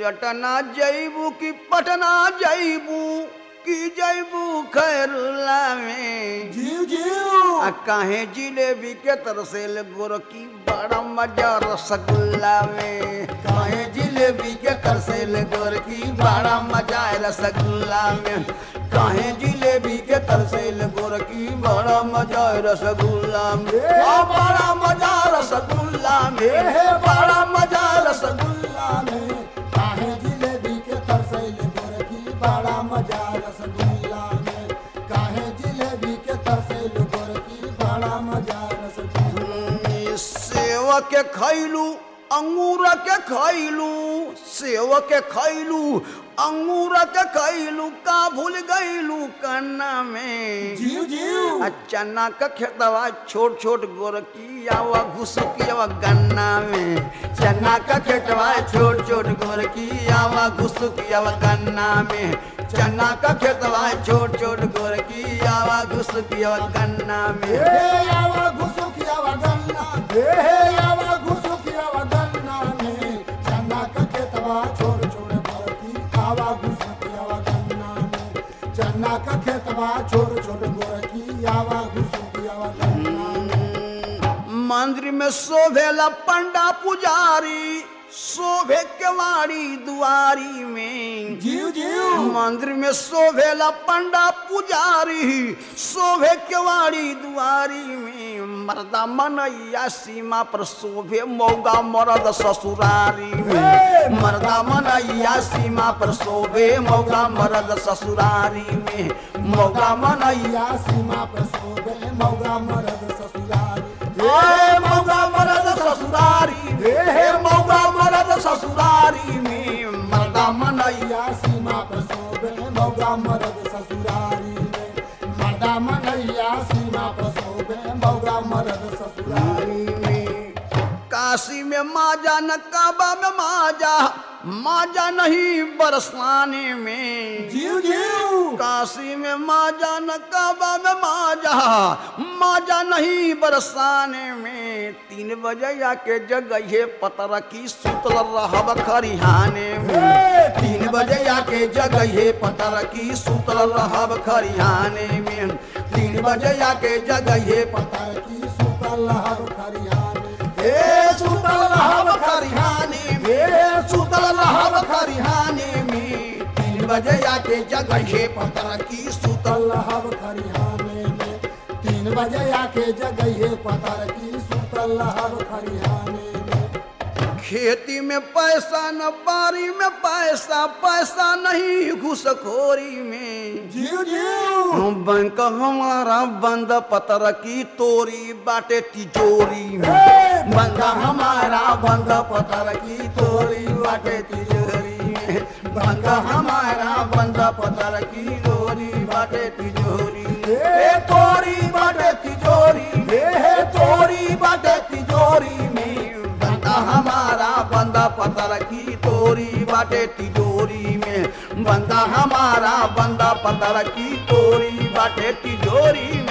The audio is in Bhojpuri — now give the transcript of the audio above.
चटना जैबू की पटना जैबू की जैबू खैरुल्ला में जीव जीव आ काहे जिलेबी के तरसेल गोरकी बड़ा मजा रसगुल्ला में काहे जिलेबी के तरसेल गोरकी बड़ा मजा है रसगुल्ला में काहे जिलेबी के तरसेल गोरकी बड़ा मजा है रसगुल्ला में आ, बड़ा मजा रसगुल्ला में बड़ा मजा रसगुल्ला में काहे जिलेबी के तरसैल गोरखी बड़ा मजा रसगुल्ला में काहे जिलेबी के तरसैल गोरखी बड़ा मजा रसगुल्ला सेव के खैलू अंगूर के खैलू सेव के खैलू अंगूर के खैलू का भूल गईलू कन्ना में जीव जीव आ चना का खेतवा छोट छोट गोरकी आवा घुसकी आवा गन्ना में चना का खेतवा छोट छोट गोरकी आवा घुसकी आवा गन्ना में चना का खेतवा छोट छोट गोरकी आवा घुसकी आवा गन्ना में हे यावा घुसु किया वगन्ना हे यावा घुसु किया वगन्ना में चन्ना का खेतवा छोड़ छोड़ गोरखी आवा घुसु किया वगन्ना में चन्ना का खेतवा छोड़ छोड़ गोरखी आवा घुसु किया वगन्ना में मंदिर में शोभेला पंडा पुजारी शोभे केवाड़ी दुआरी में जीव जीव मंदिर में शोभेला पंडा पुजारी शोभे केवाड़ी दुआरी में मर्दा मनैया सीमा पर शोभे मौगा मरद ससुरारी में मर्दा मनैया सीमा पर शोभे मौगा मरद ससुरारी में मौगा मनैया या सीमा पर सोबे मौगा मरद ससुरारी हे मौगा मरद ससुरारी में हे मौगा मरद ससुरारी में मर्दा मनैया या सीमा पर सोबे मौगा मरद ससुरारी में मर्दा मनैया सीमा पर सोबे मौगा मरद ससुरारी में काशी में माजा न काबा में माजा माजा नहीं बरसाने में जीव जीव काशी में माजा न काबा में माजा माजा नहीं बरसाने में तीन बजे आके जगह पतर की सुतल रहब खरिहाने में तीन बजे आके जगह पतर की सुतल रहब खरिहाने में तीन बजे आके जगह पतर की सुतल लहर खरियाने हे सुतल रहब खरिहाने में सुतल रहब खरिहाने में तीन बजे आके जगह पतर की सुतल सुतल लहर खरियाने में तीन बजे आके जगह पतर की सुतल लहर खरियाने में खेती में पैसा न बारी में पैसा पैसा नहीं घुसखोरी में जीव जीव हम बैंक हमारा बंद पतर की तोरी बाटे तिजोरी में बंद हमारा बंद पतर की तोरी बाटे तिजोरी में बंद हमारा बंद पतर की तोरी बाटे तिजोरी ए तोरी बाटे तिजोरी ए तोरी बाटे तिजोरी में बंद हमारा बंद पतर की तोरी बाटे तिजोरी में बंदा हमारा बंदा पतर की तोरी बाटे तिजोरी